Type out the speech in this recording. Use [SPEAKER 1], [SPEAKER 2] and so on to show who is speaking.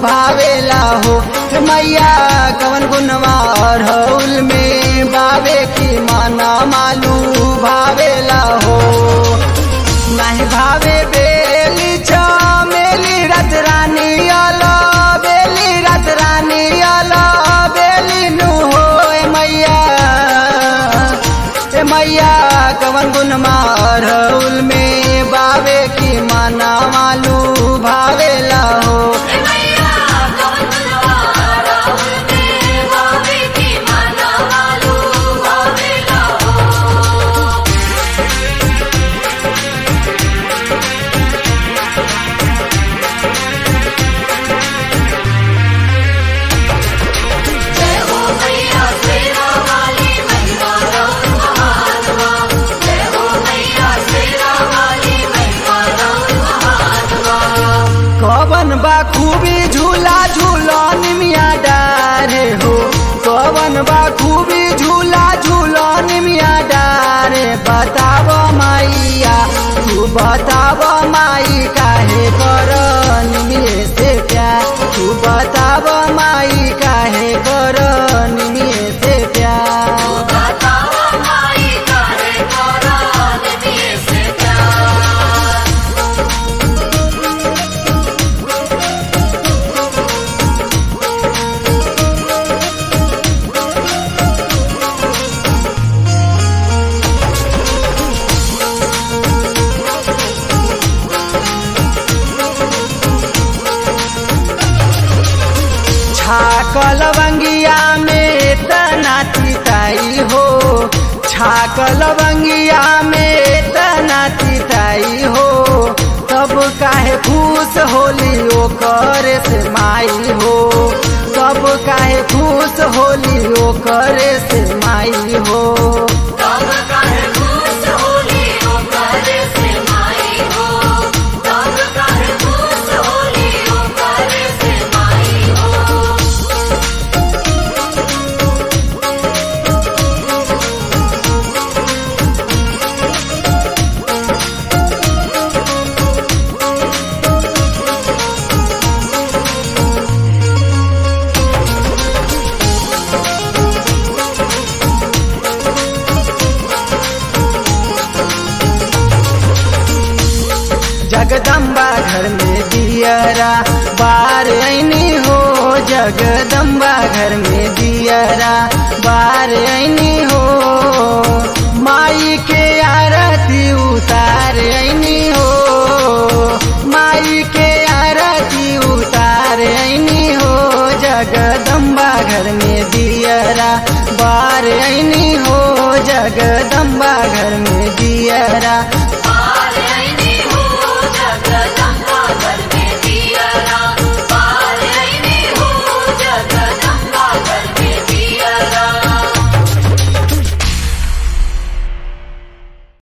[SPEAKER 1] भावेला हो हे मैया कवन गुनवा अरहुल में बावे की माना मालू भावेला हो नहीं भावे बेली चमेली रत रानी अला बेली रत रानी अला बेली नु हो ए मैया ए मैया कवन गुन मारहुल में बावे की माना मालू भावेला हो
[SPEAKER 2] मैया कवन गुनवा राहुल में भावे की माना मालू भावेला हो जय हो मैया शेरा वाली महिमा राउर महात्मा जय हो मैया शेरा वाली महिमा राउर महात्मा
[SPEAKER 1] कवन बा खूबी झूला झूलन मिया डारे हो कवन बा खूबी झूला झूलन मिया डारे बताव माइया तू बताव माई काहे करन मिये से प्यार तू बताव माई काहे करन मिये से प्यार
[SPEAKER 2] बतावा माई काहे करान दिए से प्यार
[SPEAKER 1] छाकल बंगिया में तना चिताई हो छाकल बंगिया में तना चिताई हो तब काहे खुश होली ओकर से माई हो तब काहे खुश होली ओकर से माई हो
[SPEAKER 2] तब काहे खुश होली ओ करे से माई हो तब काहे खुश होली ओ करे से माई हो
[SPEAKER 1] जगदम्बा घर में दियरा बार ऐनी हो जगदम्बा घर में दियरा बार ऐनी हो माई के आरती उतार ऐनी हो माई के आरती उतार ऐनी हो जगदम्बा घर में दियरा बार ऐनी हो जगदम्बा घर में दियरा